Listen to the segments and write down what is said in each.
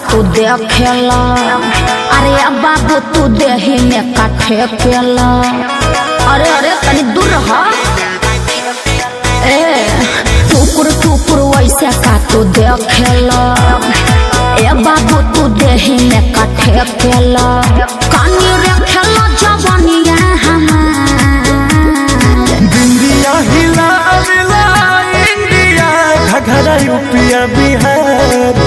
तू देखेला अरे अब बाबू तू देही में काठे केला अरे अरे तनी दूर रह ए टुकुर टुकुर वैसे का तू देखेला ए बाबू तू देही में काठे केला कानी रखेला जवानिया हमार बिंदिया हिला मिला इंडिया घघरा यूपिया बिहार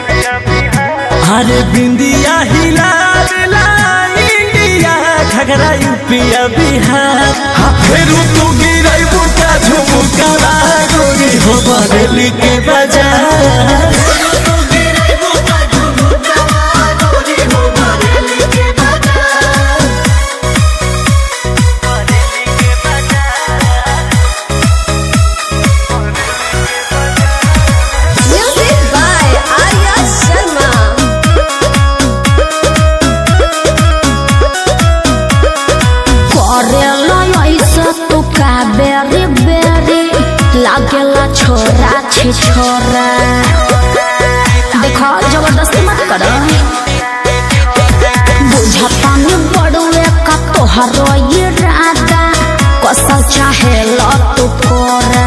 अरे बिंदिया हिला मिला इंडिया घघरा यूपिया बिहार हाँ फेरू तू गिरई बुटा झुमुका गोरी हो बरेली के बाजार Music by Arya Sharma. करेला ऐसा तू का बेरी बेरी लागेला छोरा छे छोरा देखो जबरदस्ती मत कर बुझता नहीं बड़ुए का तोहरो ये राधा कसल चाहे लो तू कोरा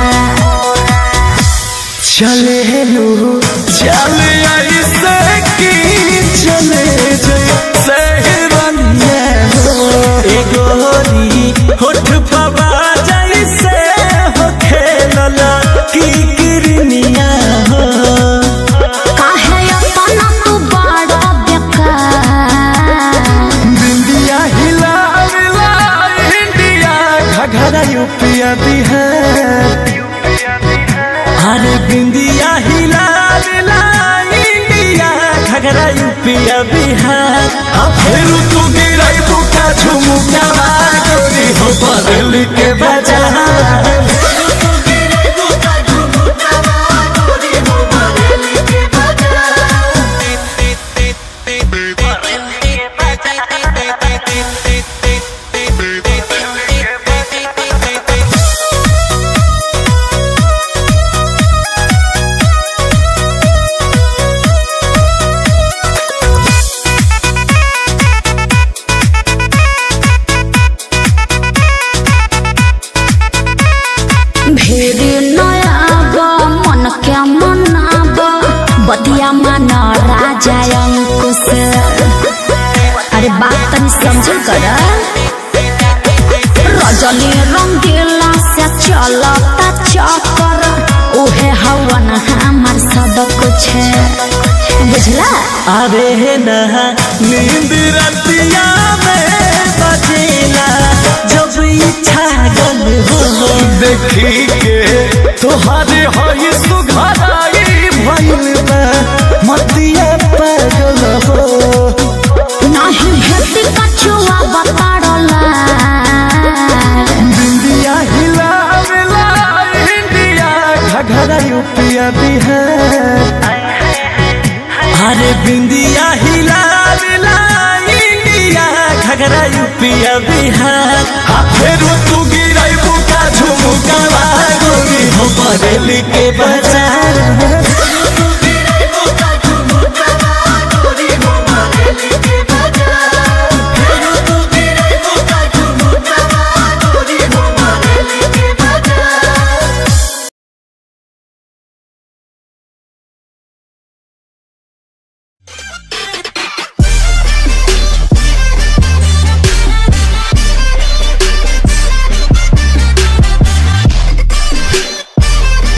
चले लू चले ऐसे की चले जैसे रनिया हो ए गोरी होठ पवा जैसे हो खेलला की किरनिया हो काहे अपना तू बड़ा बेकार बिंदिया हिला मिला इंडिया घघरा यूपिया बिहार अरे बिंदिया हिला मिला इंडिया घघरा यूपिया बिहार अब फिर तू गिरई बुका झुमुका गोरी हो बदल के बाजार भेरी नयाब मन के मनाब बतिया मन राजा अंकुश अरे बात तनी समझल कर रजनी रंगीला से चलता चक्कर उहे हवन हमार सब कुछ बुझला अरे नहा नींद रतिया में बजेला जब इच्छा गल हो देखी के तोहरे हई सुघराई भइल बा मतिया पागल हो नहीं भेटी कछुआ बताड़ला बिंदिया हिला मिला इंडिया घघरा यूपिया बिहार अरे बिंदिया हिला मिला इंडिया घघरा यूपिया बिहार आ फेरू तू गिरई बुका झुमुका गोरी हो बरेली के बाजार